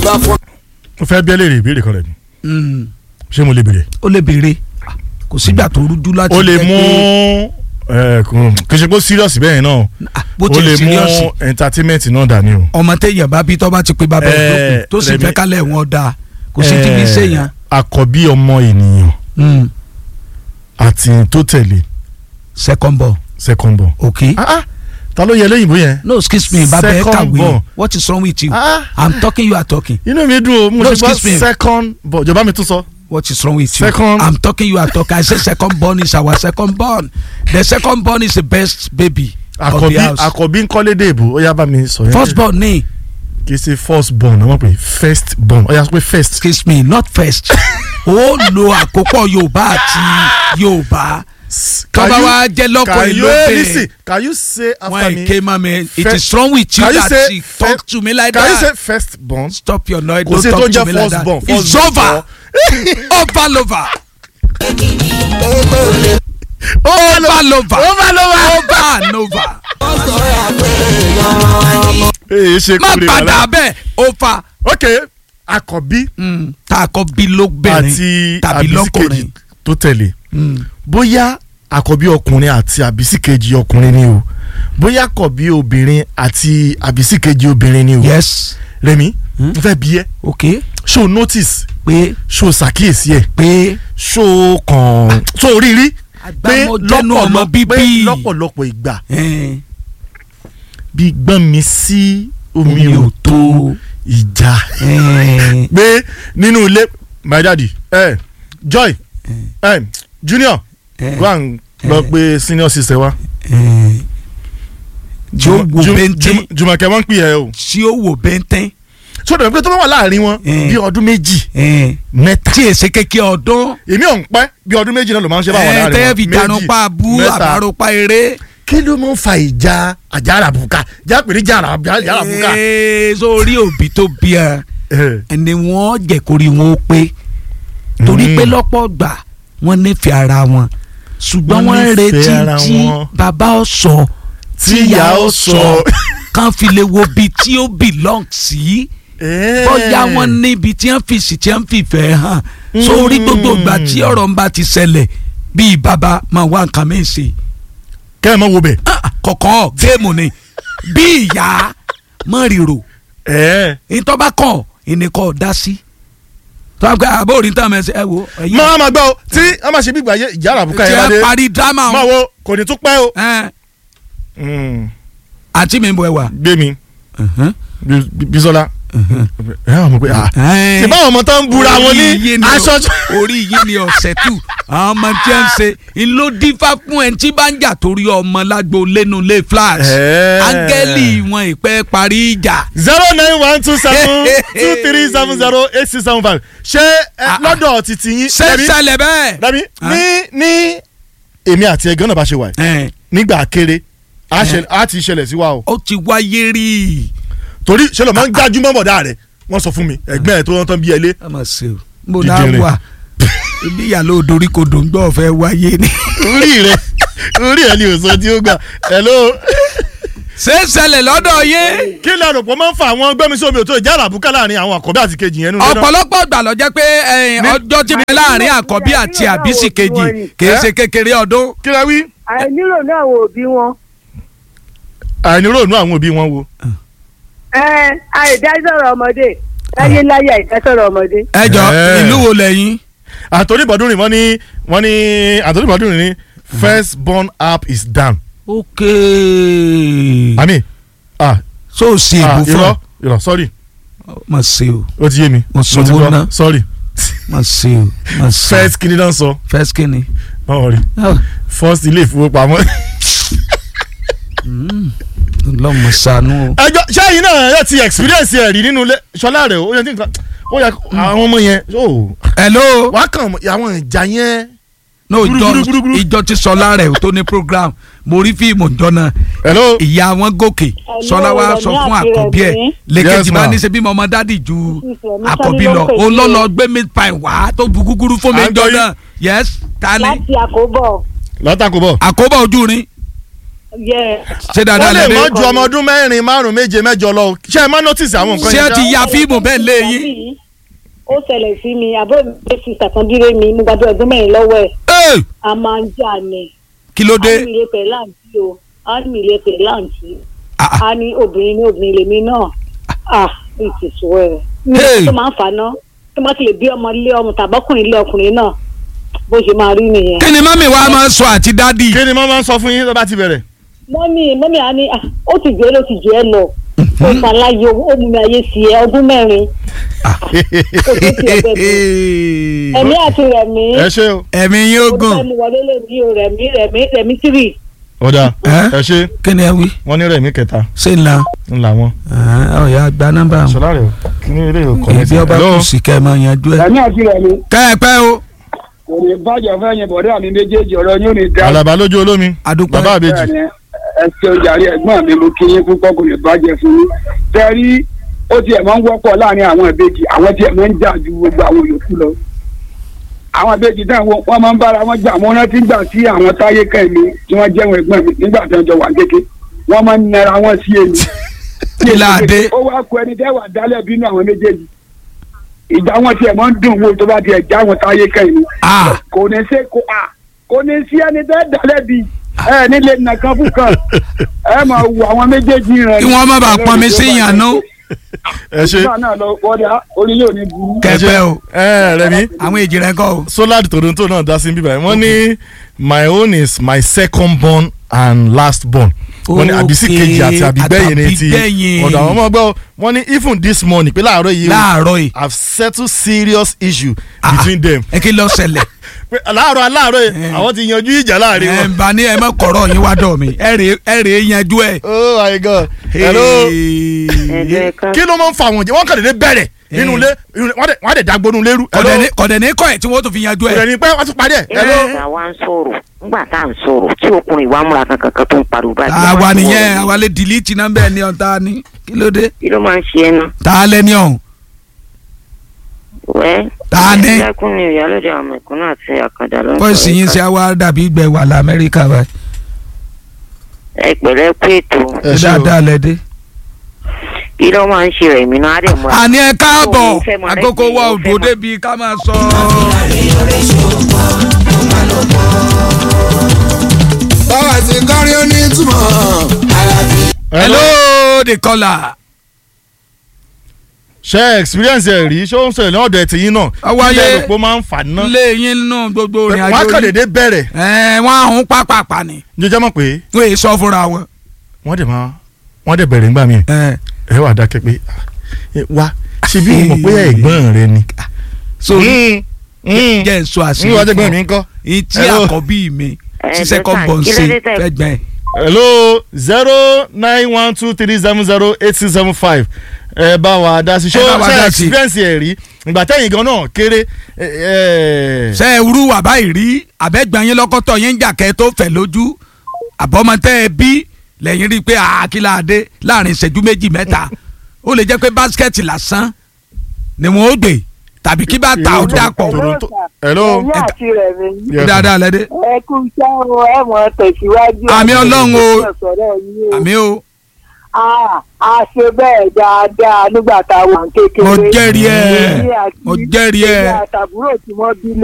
bá fọ́. mo fẹ́ bí ẹ léèrè ìbéèrè kan rẹ̀ ni Mm, ṣé mo lè béèrè. ó lè béèrè kò sígbà tó rújú láti ó lè jẹ́ mú pé- ẹ, kò kì í ṣe pé serious bẹ́ẹ̀ náà Ah, bó ó ti lè serious mú entertainment náà dání o. ọmọ téèyàn bá bí tó bá ti pé bàbá Eh, ìdókun tó sì Rẹ̀mí- fẹ́ kálẹ̀ wọn dáa kò sí ti fi Eh, ṣèyàn. àkọ́bí ọmọ ènìyàn Mm, àti tó tẹ̀lé second born second born. okay. Ah, ah, ta ló yẹ lẹ́yìnbó yẹn. no excuse me bàbá ẹ Second kàwé born. what is wrong with you Ah, i'm talking you are talking inú mi dùn o mo No, ti gbọ́ excuse me. second born jọba mi tún sọ. what is wrong with you Second- i'm talking you are talking i say second born is our second born the second born is the best baby of àkọ́bí the house àkọ́bí ń kọ́lé dèbò ó yá bá mi sọ yẹn. first born ni kì í ṣe first born àwọn pè first born ó yá sọ pé first. excuse me not first ó lo àkópọ̀ yorùbá àti yorùbá tọ́ba Can you- wa jẹ́ lọ́kọ̀ can ìlú you bẹ́ẹ̀ listen can you say after when me it came out me it Fir- is wrong with you Can you that say she fir- talk to me like can you say that first born. stop your noise kò don't sí tó talk ń to jẹ́ me like first that born it's first over born. over lover over over lover over lover. over and over ee ṣe má kúrè padà bẹ́ẹ̀ over ok àkọ́bí mm, tá a kọ́ bí lóbìnrin àti tàbí àbísí lọ́kùnrin kejì tó tẹ̀lé Mm. bóyá àkọ́bí ọkùnrin àti àbísí kejì ọkùnrin ni o bóyá àkọ́bí obìnrin àti àbísí kejì obìnrin ni o yes Rẹ̀mí Hmm? n fẹ́ bí ẹ ok ṣó o notice pé ṣó o ṣàkíyèsí ẹ pé ṣó o kàn ṣó o rí rí pé agbámọ̀jẹ́nu ọmọ lọ́pọ̀lọpọ̀ bíbí pé lọ́pọ̀lọpọ̀ ìgbà Eh, bí gbọ́n mi sí omi Omi ò ò tó tó. ìjà eh, pé nínú ilé my daddy eh, joy eh, junior eh, go and lọ pé senior sister wa. eh, tí ó wo Jum- bẹ́ńtẹ́ Jum- Jùmọ̀kẹ́ wọ́n ń pè é o. tí ó wò bẹ́ńtẹ́ sọ́dọ̀ pé tó bá wà láàrin wọn Eh. bí ọdún méjì eh, mẹ́ta. tí èsè kékeré ọdún èmi ò ń pẹ́ bí ọdún méjì náà ló máa ń ṣe báwọn eh, láàrin wọn. tẹ́yẹ̀ fi jarunpa abú mẹ́ta. àbárunpa eré kí ló máa ń fa ìjà àjàràbùkà jápèrè jàràbùkà. Eh, sórí òbí tó bí ẹ ẹni wọ́n jẹ́ kórì wọn ó pé torí Mm. pé lọ́pọ̀ gbà wọ́n nífẹ̀ẹ́ ara wọn ṣùgbọ́n Wọ́n wọ́n ń retí nífẹ̀ẹ́ ara tí wọn. bàbá ó sọ tí ìyá ó sọ. kàn fi lè wo bí tí ó belong sí bóyá wọ́n níbi tí wọ́n fi sí tí wọ́n fi fẹ́ hàn sórí gbogbo ìgbà tí ọ̀rọ̀ ń bá ti ṣẹlẹ̀ bíi bàbá máa wá nǹkan mí ṣe kẹ́ ẹ̀ mọ́ wo bẹ̀. kọ̀ọ̀kan géèmù ni bí ìyá mọ̀ rírò ẹ̀ ìtọ́ba kàn ìnìkan dá sí tọ́ba pé àbó orin tán mẹ́sẹ̀ ẹ wo ẹ̀yìn máa ma gbọ́ o tí wọ́n máa ṣe bí ìgbà yẹ ìjàràbùkà tí yẹn ẹ wá dé parí dírámà máa wọn wo kò ní tún pẹ́ o. ẹ Mm. àǹtí mi ń bọ̀ ẹ wà. gbé mi Bí- Bí- Bísọ́lá ẹ wà mọ̀ pé ah ṣe báwọn ọmọ tó ń bura wọn ní aṣọ. orí yìí ni ọ̀sẹ̀ tù àwọn ọmọ tí wọ́n ń ṣe ló dífá fún ẹni tí bá ń jà torí ọmọ lágbo lẹ́nu lé flash Eh. áńgẹ́lì wọn ìpẹ́ parí ìjà. zero nine one two seven two three seven zero eight six seven five ṣé ẹ, Ah, ah. lọ́dọ̀ títí yín ṣé Rẹ̀mí, ṣẹlẹ̀ bẹ́ẹ̀. Rẹ̀mí Ah. ní ní èmi àti ẹ̀gán náà bá ṣe wà yìí ẹ nígbà kéré á ṣẹlẹ̀- á ti ṣẹlẹ̀ sí wa o ó ti wáyé rí i. torí ṣe ló máa ń gbájú mọ́ bọ̀dá rẹ̀ wọ́n sọ fún mi ẹ̀gbẹ́ ẹ̀ tó wọ́n tán bí ẹlé ẹ mà ṣe o mo Dídín náà rẹ̀. wà ibi ìyàló òdorí kò dùn gbọ́ fẹ́ wáyé ni. orí rẹ̀ orí ẹ̀ ni òsàn tí ó gbà hello. ṣé ṣẹlẹ̀ lọ́dọ̀ yé. kí lè rò pé máa ń fa àwọn gbẹ́mi sí omi òtó ìjà àràbùkà láàrin àwọn àkọ́bí àti kejì yẹn nínú ilé náà. ọ̀pọ̀lọpọ̀ gbà lọ jẹ́ pé ẹ̀yìn Ní- ọjọ́ tí mi láàrin àkọ́bí àti àbísí kejì kìí ṣe kékeré ọdún. kí lẹ wí. àìnírò náà wo òbí wọn. àìníròónú àwọn òbí wọn wo. ẹ àìdásọ̀rọ̀ ọmọdé láyé láyé àìdásọ̀rọ̀ ọmọdé. ẹ jọ Eh. ìlú wo lẹ́yìn. àtòrí ìbọ̀dún rìn wọ́n ní wọ́n ní àtòrí ìbọ̀dún rìn ní first born app is down. ok àmì ah so ṣe ah ìbò fún irọ́ ọ. irọ́ sorry mà ṣe o ó ti yé mi Mo ti sanwó gbọ́. ná. sorry mà ṣe o mà ṣe first kìíní náà sọ first kini. báwo rí first ilé ìfowópamọ́. lọ́mọ sànú o. ẹjọ́ sẹ́yìn náà yẹ ti experience ẹ̀ rí nínú ilé ṣọlá rẹ̀ ó yẹ kí nǹkan ó yẹ àwọn ọmọ yẹn ó hello. wàá kàn àwọn ìjà yẹn. no Gúrú, ìjọ gúrú, gúrú, gúrú. ìjọ ti sọlá rẹ̀ tó ní program mo rí fíìmù ìjọ náà hello. ìyá wọn gòkè sọlá wa sọ fún àkọ́bí ẹ̀ lẹ́kẹ̀jì Yes, bá ma'am. ní ṣe bí mo ọmọ dádì ju Ìfẹ́ mi àkọ́bí sáré lọ ló pè òun sí lọ o. lọ gbé meat pie wá tó bu gúgúrú fún mi À ń jọ gbọ́ yín. náà yes ta ni láti àkóbọ̀ látàkó bọ̀ àkóbá ojú rin yẹ ṣé ó dáadáa lè lẹ́dẹ́ mọ́ ju ọmọ ọdún mẹ́rin márùn méje mẹ́jọ lọ ṣé ẹ má notice àwọn nǹkan ṣé ẹ yẹn ti ṣá? ya fíìmù bẹ́ẹ̀ lé yín. ó ṣẹlẹ̀ sí mi àbúrò mi pé sísà kan dúró mi mo gbàdúrà ọdún mẹ́rin lọ́wọ́ ẹ̀ Ẹ́, a máa ń jà ní. kí ló dé. a ní ilé pẹ̀ láǹtí o a ní ilé pẹ̀ láǹtí Ah, ah. a ní obìnrin ní obìnrin lèmi náà ah it is well. mi Hey. tó máa ń faná tó máa ti lè bí ọmọ ilé ọmọ tàbọ́kùnrin ilé ọkùnrin náà bó ṣe máa rí nìyẹn. kí ni mọ́mì wa máa ń sọ àti dádì. kí ni mo máa ń sọ fún yín tó bá ti bẹ̀rẹ̀. mọ́mí mọ́mí á ní ah, ó ti jẹ́ ló ti jẹ́ lọ ó ṣàlàyé ó mú mi ayé sí ẹ ọdún mẹ́rin kò tó ti ẹgbẹ́ mi ẹ̀mí àti rẹ̀mí ẹ ṣe o. ẹ̀mí yín ó ogun. fẹ́ mu wọlé lè ní o rẹ̀mí rẹ̀mí rẹ̀mí tírì ọ̀dà Ẹ́? ẹ ṣe kí ni ẹ wí. wọ́n ní rẹ̀mí kẹta ṣé ń la. ńlá wọn. ọ̀ya gba nọ́mbà wọn. ṣọlá rẹ o kí ni eré òkò ibi ọba kù sí kẹ́ ẹ máa yanjú ẹ̀. ẹ̀mí àti rẹ̀ ni kẹ́ ẹ pẹ́ o. kò ní bàjẹ́ fẹ́ yẹn bọ̀dẹ́ àmì méjèèjì ọ̀rọ̀ yóò ní dá. alaba lójú olómi adúpẹ́. bàbá àbèjì Bẹ́ẹ̀ni, ẹ ṣeun jàre ẹ̀gbọ́n mi mo kí yín púpọ̀ kò ní bàjẹ́ fún yín. tẹ́rí ó tiẹ̀ máa ń wọ́pọ̀ láàrin àwọn ìbejì àwọn tiẹ̀ máa ń jà ju gbogbo àwọn yòókù lọ. àwọn ìbejì náà wọ́n wọ́n máa ń bára wọn jà wọ́n rántí gbà sí àwọn táyé kẹ́mi tí wọ́n jẹ́ wọn ẹ̀gbọ́n mi nígbà tí wọ́n jọ wà kéke wọ́n máa ń nara wọn sí èmi. kí la dé. ó wá kó ẹni tẹ́ wà dálẹ̀ bínú àwọn méjèèjì ìjà wọn tiẹ̀ máa ń dùn wò tó bá tiẹ̀ já wọn táyé kẹ́mi Ah. kò ní ṣe kò à kò ní sí ẹni tẹ́ dálẹ̀ bí ẹ nílé nàkan fún kan ẹ máa wo àwọn méjèèjì rẹ. kí wọ́n má bàa pọn mi sí ìyànú. ẹ ṣe nígbà náà lọ wọlé orí yóò ní burú. kẹ́ ẹ pẹ́ o. ẹ rẹmi àwọn èjì rẹ kọ́ o. solar toronto náà dá sí bíbá yìí wọ́n ní my own is my second born and last born wọ́n ní àbísí Okay, kejì àti àbígbẹ̀yìn ní ti àtàbígbẹ̀yìn. ọ̀dọ̀ àwọn ọmọ gbọ́ wọ́n ní even this morning pé láàárọ̀ yìí o láàárọ̀ yìí. have settled serious issue Ah, between them ẹ kí ló ṣẹlẹ̀. pé láàárọ̀ aláàárọ̀ yìí Eh. àwọn ti yanjú ìjà láàrin ẹ wọn. ń bá ní ẹ má kọ̀rọ̀ yín wá dọ̀ mi ẹ rèé ẹ rèé yanjú ẹ. oh my god hello Ẹ̀jẹ̀ kan. kí ló máa ń fa àwọn jẹ wọn kàn dédé bẹ̀rẹ̀ nínú ilé inú- wọ́n dẹ̀- wọ́n á dẹ̀ dágbónú lérú hello kọ̀dẹ̀ ní- kọ̀dẹ̀ ní kọ́ ẹ̀ tí wọ́n tún fi yanjú kò dẹ̀ ẹ. ní pẹ́ wọ́n tún parí ẹ̀ hello. nígbà wa ń sọ̀rọ̀ nígbà tá à ń sọ̀rọ̀ tí ọkùnrin wa múra kankan kan tó ń pariwo báyìí. àwa nìyẹn àwa lè dìlítì nọ́mbà ẹ̀ ní ọ̀tá ni kí ló dé. kí ló máa ń ṣe ẹnu. tá a lẹ́ni ọ̀hún. wẹ́ Ta ni? ẹlẹ́kùn ni ìyálóde àwọn mẹ̀kúnnù àti àkàndá ló ń pọ́ìsì yín sí àwa dàbí ìgbẹ́ wà lamẹ́ríkà báyìí. ẹ pẹ̀lẹ́ kú ètò ẹ ṣé o. dáadáa lẹ́dẹ́. kí ló máa ń ṣe rẹ̀ mí náà á dẹ̀ múra. àní ẹ káàbọ̀ Ó fẹ́ mọ àkókò rẹ́sì, wa ó ò fẹ́ dó mọ- débi ká máa sọ. báwa ti kọrin ó ní ìtumọ̀ alábí. hello the caller. ṣe experience ẹ rí ṣé ó ń ṣẹlẹ̀ lọ́dọ̀ ẹ̀ tìyín náà Ọwọ́ ayé- ilé ìlú máa ń fà ná lé yín nù gbogbo ìrìn wọ́n á àjò kàn yín. dédé bẹ̀rẹ̀ ẹ wọ́n àhún pápápá ni jẹjẹ mọ̀ pé wọ́n èyí sọ fúnra wọn. wọ́n dẹ̀ máa wọ́n dẹ̀ bẹ̀rẹ̀ ńgbà míì ẹ ẹ wà dákẹ́ pé ẹ, wá ṣe bí mo mọ̀ pé ẹ̀gbọ́n rẹ ni. so Mm, mm. jẹ́ nsọ ní àṣírí wájú ẹgbẹ́ fún mi ọ. ń kọ́. ìtí Hello. àkọ́bí mi Ẹ, tí second dọ́tà, born kí ló ṣe dé tẹ̀- fẹ́ gbẹ́. hello zero nine one two three seven zero eight six seven five ẹ bá wa dá sí Ẹ bá ṣó wa ṣe dá sí. experience ẹ̀ rí ìgbà tẹ́yìn gan náà kéré ẹ, ẹ, ṣe é wúrú wà báyìí rí àbẹ́gbọ̀n yín lọ́kọ́tọ̀ yín ń jà kẹ́ tó fẹ̀ lójú àbọ̀mọtẹ́ ẹ bí lẹ́yìn rí i pé àkìlà adé láàrin ìṣẹ́jú méjì mẹ́ta ó lè jẹ́ pé báskẹ́ẹ̀tì lásán ni wọ́n ó gbé tàbí kí bá ta ó dàpọ̀ Toronto. hello ẹ̀mí àti rẹ̀mí Yes, dáadáa lẹ́dẹ́ ẹ kú iṣẹ́ o ẹ mọ̀ tẹ̀síwájú. Àmì Ọlọ́run o. sọ̀rọ̀ yín o. àmì o Ah, a ṣe bẹ́ẹ̀ dáadáa nígbà tá a wà ní kékeré. mo jẹ́rìí ẹ̀ Èmi àti- mo jẹ́rìí ẹ̀ èmi àtàbúrò tí wọ́n bí